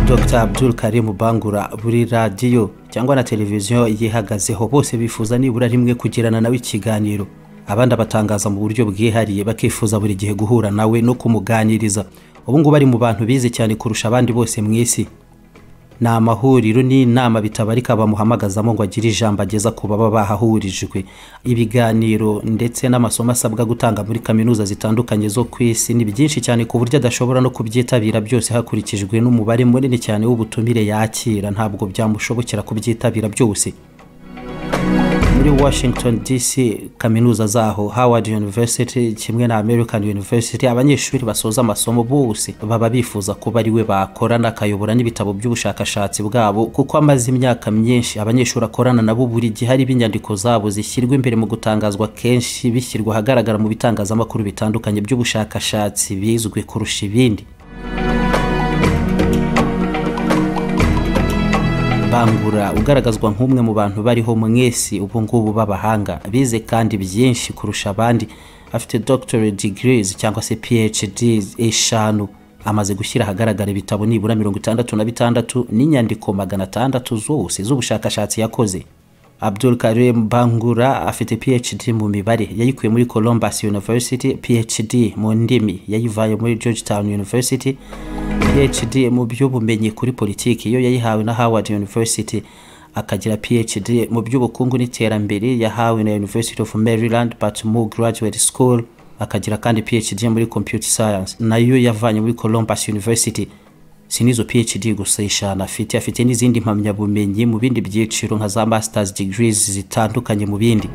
Dr Abdul Karim Bangura buri radiyo cyangwa na televiziyo yihagazeho bose bifuza nibura rimwe kugirana nawe ikiganiro abandi abatangaza mu buryo bwihariye bakifuza buri gihe guhura nawe no kumuganiriza ubu ngubu ari mu bantu bize cyane kurusha abandi bose mu isi ni amahuriro n'inama bitabarika bamuhamagazamo ngo agire ijambo ageza ku baba bahahurijwe ibiganiro ndetse n'amasomo asabwa gutanga muri kaminuza zitandukanye zo ku isi ni byinshi cyane ku buryo adashobora no kubyitabira byose hakurikijwe n'umubare munini cyane w'ubutumire yakira ntabwo byamushobokera kubyitabira byose muri washington dc kaminuza zaho howard university kimwe na american university abanyeshuri basoza amasomo bose baba bifuza kuba ari we bakorana akayobora n'ibitabo by'ubushakashatsi bwabo kuko amaze imyaka myinshi abanyeshuri akorana nabo buri gihe hari inyandiko zabo zishyirwa imbere mu gutangazwa kenshi bishyirwa ahagaragara mu bitangazamakuru bitandukanye by'ubushakashatsi bizwi kurusha ibindi bangura ugaragazwa nk'umwe mu bantu bariho mwese ubu ngubu b'abahanga bize kandi byinshi kurusha abandi afite doctorate degrees cyangwa se phd eshanu amaze gushyira ahagaragara ibitabo nibura mirongo itandatu na bitandatu n'inyandiko magana atandatu zose z'ubushakashatsi yakoze abdul karim bangura afite phd mu mibare yayikuye muri columbus university phd mu ndimi yayivaye muri georgetown university phd mu by'ubumenyi kuri politiki yo yayihawe na howard university akagira phd mu by'ubukungu n'iterambere yahawe na university of maryland patmore graduate school akagira kandi phd muri computer science nayo yavanye muri columbus university si n'izo phd gusa eshanu afite afite n'izindi mpamyabumenyi mu bindi byiciro nka za masters degrees zitandukanye mu bindi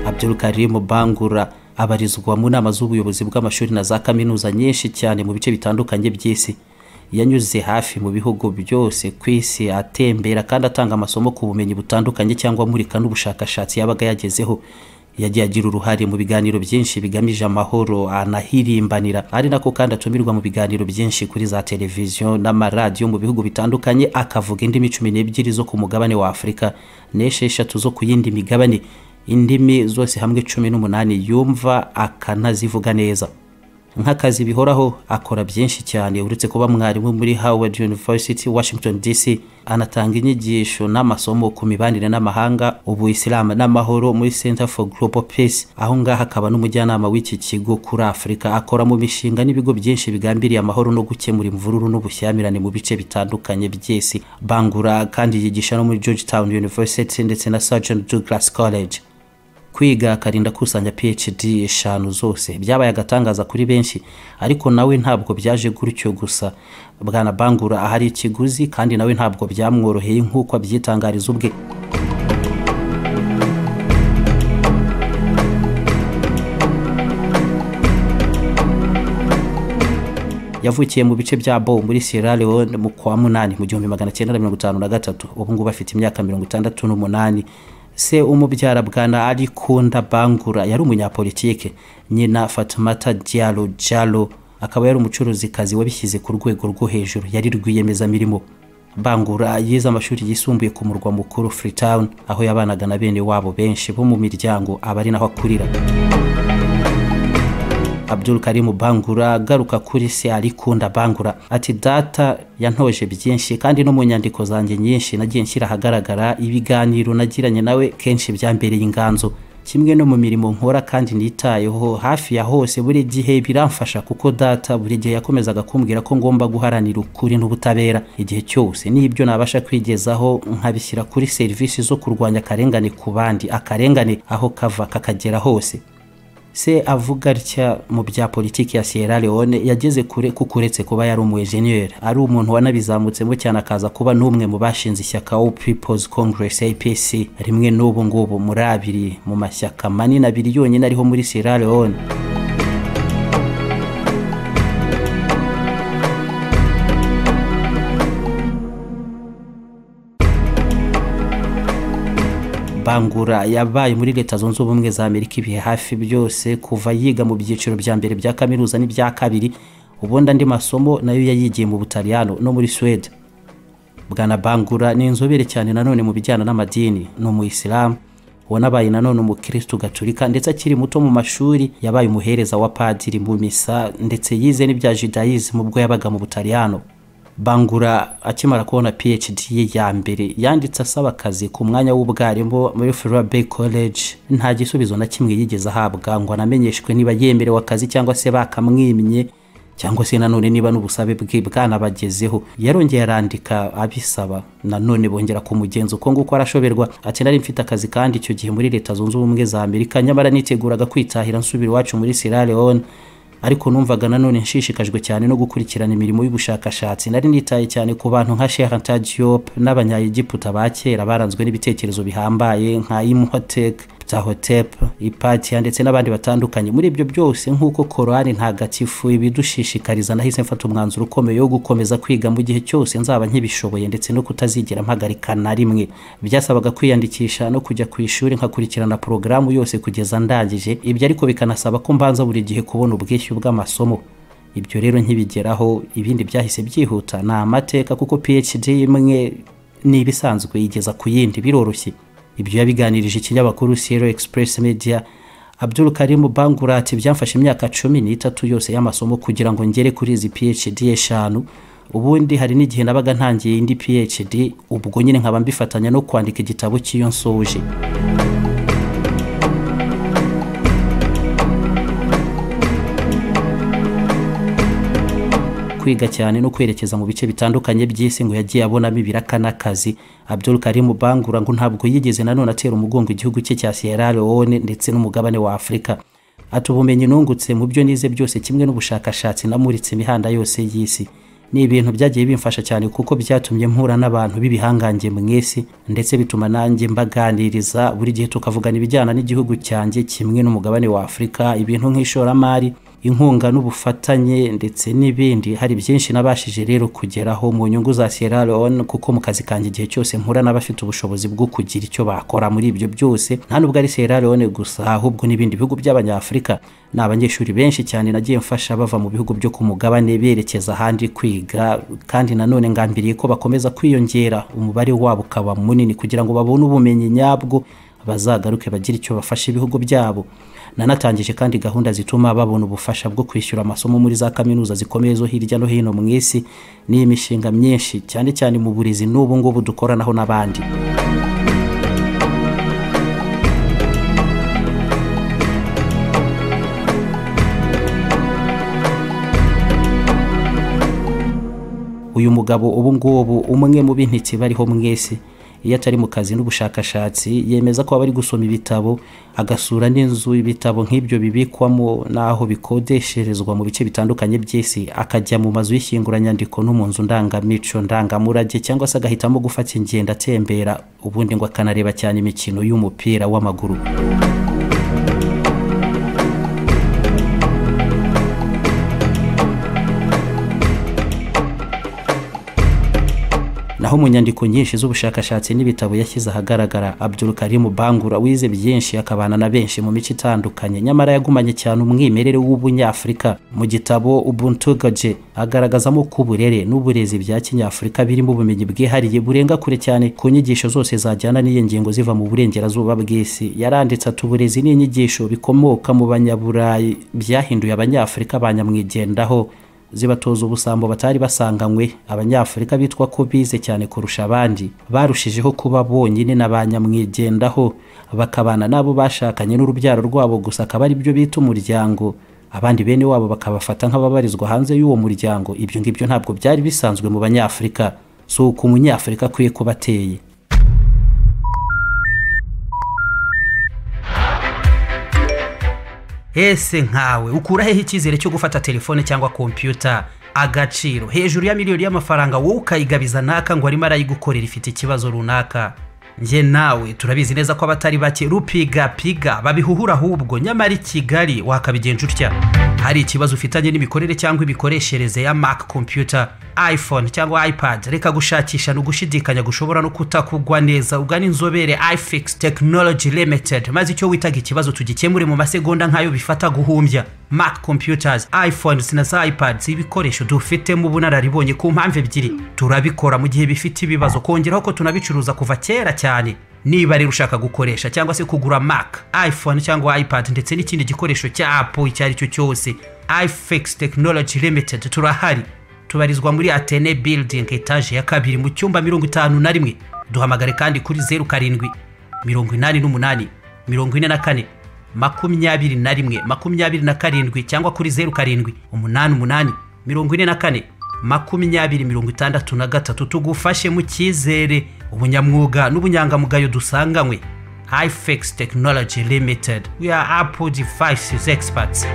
abdul karim bangura abarizwa mu nama z'ubuyobozi bw'amashuri na za kaminuza nyinshi cyane mu bice bitandukanye by'isi yanyuze hafi mu bihugu byose ku isi atembera kandi atanga amasomo ku bumenyi butandukanye cyangwa amurika n'ubushakashatsi yabaga yagezeho yagiye agira uruhare mu biganiro byinshi bigamije amahoro anahirimbanira ari nako kandi atumirwa mu biganiro byinshi kuri za televiziyo n'amaradiyo mu bihugu bitandukanye akavuga indimi cumi n'ebyiri zo ku mugabane wa afurika n'esheshatu zo ku yindi migabane indimi zose hamwe cumi n'umunani yumva akanazivuga neza nk'akazi bihoraho akora byinshi cyane uretse kuba mwarimu muri howard university washington dc anatanga inyigisho n'amasomo ku mibanire n'amahanga ubu isilamu n'amahoro muri center for global peace aho ngaho akaba n'umujyanama w'iki kigo kuri afurika akora mu mishinga n'ibigo byinshi bigambiriye amahoro no gukemura imvururu n'ubushyamirane mu bice bitandukanye by'isi bangura kandi yigisha no muri georgetown university ndetse na sergeant douglas college kwiga akarinda akusanya phd eshanu zose byabaye agatangaza kuri benshi ariko nawe ntabwo byaje gutyo gusa bwana bangura ahari ikiguzi kandi nawe ntabwo byamworoheye nk'uko abyitangariza ubwe yavukiye mu bice bya bo muri sierra leone mu kwa munani mu gihumbi magana cyenda na mirongo itanu na gatatu ubu ngubu afite imyaka mirongo itandatu n'umunani se umubyara bwana arikunda bangura yari umunyapolitike nyina fatumata dialo jalo akaba yari umucuruzikazi wabishyize ku rwego rwo hejuru yari rwiyemezamirimo bangura yize amashuri yisumbuye ku murwa mukuru freetown aho yabanaga na bene wabo benshi bo mu miryango aba ari naho akurira abdul karimu bangura agaruka kuri se arikunda bangura ati data yantoje byinshi kandi no mu nyandiko zanjye nyinshi nagiye nshyira ahagaragara ibiganiro nagiranye nawe kenshi byambereye inganzo kimwe no mu mirimo nkora kandi nitayeho hafi ya hose buri gihe biramfasha kuko data buri gihe yakomezaga kumbwira ko ngomba guharanira ukuri n'ubutabera igihe cyose n'ibyo nabasha kwigezaho nkabishyira kuri serivisi zo kurwanya akarengane ku bandi akarengane aho kava kakagera hose se avuga atya mu bya politiki ya sierra leone yageze kure kuko uretse kuba yari umu enjeniyeri ari umuntu wanabizamutsemo cyane akaza kuba n'umwe mu bashinze ishyaka wo people's congress apc rimwe n'ubu ngubu muri abiri mu mashyaka manini abiri yonyine ariho muri sierra leone bangura yabaye muri leta zunze ubumwe za amerika ibihe hafi byose kuva yiga mu byiciro bya mbere bya kaminuza n'ibya kabiri ubundi andi masomo nayo yayigiye mu butaliyano no muri suwede bwana bangura ni inzobere cyane nanone mu bijyana n'amadini ni umuyisilamu wanabaye nanone umukristo gaturika ndetse akiri muto mu mashuri yabaye umuhereza wa padiri mu misa ndetse yize n'ibya judayizimu ubwo yabaga mu butaliyano bangura akimara kubona phd ye ya mbere yanditse asaba akazi ku mwanya w'ubwarimu muri Furua Bay College nta gisubizo na kimwe yigeze ahabwa ngo anamenyeshwe niba yemerewe akazi cyangwa se bakamwimye cyangwa se nanone niba n'ubusabe bwe bwanabagezeho yarongeye arandika abisaba nanone bongera ku mugenzo uko nguko arashoberwa ati nari mfite akazi kandi icyo gihe muri leta zunze ubumwe za amerika nyamara niteguraga kwitahira nsubira iwacu muri Sierra Leone ariko numvaga nanone nshishikajwe cyane no gukurikirana imirimo y'ubushakashatsi nari nitaye cyane ku bantu nka Sheikh Diop n'abanyayegiputa ba kera baranzwe n'ibitekerezo bihambaye nka Imhotep Ptahotep Hypatia ndetse n'abandi batandukanye muri ibyo byose nk'uko Korani ntagatifu ibidushishikariza nahise mfata umwanzuro ukomeye wo gukomeza kwiga mu gihe cyose nzaba nkibishoboye ndetse no kutazigera mpagarika na rimwe byasabaga kwiyandikisha no kujya ku ishuri nkakurikirana porogaramu yose kugeza ndangije ibyo ariko bikanasaba ko mbanza buri gihe kubona ubwishyu bw'amasomo ibyo rero nkibigeraho ibindi byahise byihuta ni amateka kuko phd imwe ni ibisanzwe igeza ku yindi biroroshye ibyo yabiganirije ikinyamakuru Sierra Express Media Abdul Karim Bangura ati byamfashe imyaka cumi n'itatu yose y'amasomo kugira ngo ngere kuri izi PhD eshanu ubundi hari n'igihe nabaga ntangiye indi PhD ubwo nyine nkaba mbifatanya no kwandika igitabo cy'iyo nsoje kwiga cyane no kwerekeza mu bice bitandukanye by'isi ngo yagiye abonamo ibiraka n'akazi Abdul Karim Bangura ngo ntabwo yigeze nanone atera umugongo igihugu cye cya Sierra Leone ndetse n'umugabane wa Afurika ati ubumenyi nungutse mu byo nize byose kimwe n'ubushakashatsi namuritse imihanda yose y'isi ni ibintu byagiye bimfasha cyane kuko byatumye mpura n'abantu b'ibihangange mwese ndetse bituma nanjye mbaganiriza buri gihe tukavugana ibijyana n'igihugu cyanjye kimwe n'umugabane wa Afurika ibintu nk'ishoramari inkunga n'ubufatanye ndetse n'ibindi hari byinshi nabashije rero kugeraho mu nyungu za Sierra Leone kuko mu kazi kanjye igihe cyose mpura n'abafite ubushobozi bwo kugira icyo bakora muri ibyo byose nta nubwo ari Sierra Leone gusa ahubwo n'ibindi bihugu by'abanyafurika ni abanyeshuri benshi cyane nagiye mfasha bava mu bihugu byo ku mugabane berekeza ahandi kwiga kandi nanone ngambiriye ko bakomeza kwiyongera umubare wabo ukaba munini kugira ngo babone ubumenyi nyabwo bazagaruke bagira icyo bafasha ibihugu byabo nanatangije kandi gahunda zituma babona ubufasha bwo kwishyura amasomo muri za kaminuza zikomeye zo hirya no hino mu isi n'iyi mishinga myinshi cyane cyane mu burezi n'ubu ngubu dukoranaho n'abandi uyu mugabo ubu ngubu umwe mu b'intiti bariho mwese iyo atari mu kazi n'ubushakashatsi yemeza ko aba ari gusoma ibitabo agasura n'inzu ibitabo nk'ibyo bibikwamo n'aho bikodesherezwa mu bice bitandukanye by'isi akajya mu mazu y'ishyinguranyandiko no mu nzu ndangamicyo ndangamurage cyangwa se agahitamo gufata ingendo atembera ubundi ngo akanareba cyane imikino y'umupira w'amaguru naho mu nyandiko nyinshi z'ubushakashatsi n'ibitabo yashyize ahagaragara Abdul Karim Bangura wize byinshi akabana na benshi mu mico itandukanye nyamara yagumanye cyane umwimerere w'ubunyafurika mu gitabo Ubuntu Gaje agaragazamo ko uburere n'uburezi bya kinyafurika birimo ubumenyi bwihariye burenga kure cyane ku nyigisho zose zajyana n'iyi ngingo ziva mu burengerazuba bw'isi yaranditse ati uburezi n'inyigisho bikomoka mu banyaburayi byahinduye abanyafurika banyamwigendaho zibatoza ubusambo batari basanganywe abanyafurika bitwa ko bize cyane kurusha abandi barushijeho kuba bonyine na ba nyamwigendaho bakabana n'abo bashakanye n'urubyaro rwabo gusa akaba ari byo bita umuryango abandi bene wabo bakabafata nk'ababarizwa hanze y'uwo muryango ibyo ngibyo ntabwo byari bisanzwe mu banyafurika si uko umunyafurika akwiye kuba ateye ese nkawe ukura hehe icyizere cyo gufata telefone cyangwa kompiyuta agaciro hejuru ya miliyoni y'amafaranga wowe ukayigabiza naka ngo arimo arayigukorera ifite ikibazo runaka njye nawe turabizi neza ko abatari bake rupigapiga babihuhura ahubwo nyamara i kigali wakabigenja utya hari ikibazo ufitanye n'imikorere cyangwa imikoreshereze ya mac computer iphone cyangwa ipad reka gushakisha ni ugushidikanya gushobora no kutakugwa neza ugana inzobere ifix technology limited maze icyo witaga ikibazo tugikemure mu masegonda nk'ayo bifata guhumbya mac computers iphones na za ipads ibikoresho dufitemo ubunararibonye ku mpamvu ebyiri turabikora mu gihe bifite ibibazo kongeraho ko tunabicuruza kuva kera cyane niba rero ushaka gukoresha cyangwa se kugura mac iphone cyangwa ipad ndetse n'ikindi gikoresho cya apple icyo ari cyo cyose ifex technology limited turahari tubarizwa muri atene building etaje ya kabiri mu cyumba mirongo itanu na rimwe duhamagare kandi kuri zeru karindwi mirongo inani n'umunani mirongo ine na kane makumyabiri na rimwe makumyabiri na karindwi cyangwa kuri zeru karindwi umunani umunani mirongo ine na kane makumyabiri mirongo itandatu na gatatu tugufashe mu cyizere ubunyamwuga n'ubunyangamugayo dusanganywe ifex technology limited we are apple devices experts